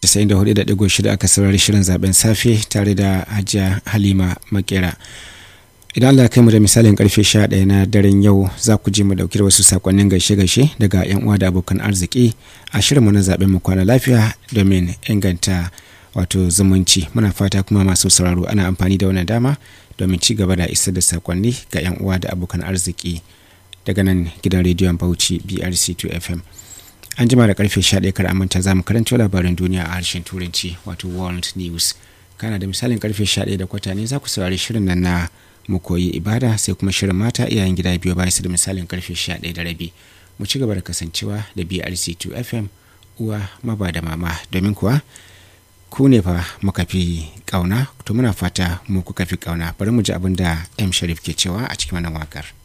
94.6 aka saurari shirin zaben safe tare da hajiya halima makera idan allah kai mu da misalin karfe 11 na daren yau za ku ji mu dauki da wasu sakonnin gaishe-gaishe daga yan uwa da abokan arziki a shirinmu na zaben mu kwana lafiya domin inganta wato zumunci muna fata kuma masu sauraro ana amfani da wannan dama domin ci gaba da isar da sakonni ga yan uwa da abokan arziki daga nan gidan rediyon bauchi brc2 fm an jima da karfe 11 kar amanta za mu karanto labaran duniya a harshen turanci wato world news kana da misalin karfe 11 da kwata ne za ku saurari shirin nan na mu koyi ibada sai kuma shirin mata iyayen gida biyu bayan su da misalin karfe 11 da rabi mu ci gaba da kasancewa da brc2 fm uwa maba da mama domin kuwa ku ne fa muka fi kauna to muna fata mu kuka fi kauna bari mu ji abin da m sharif ke cewa a cikin wannan wakar.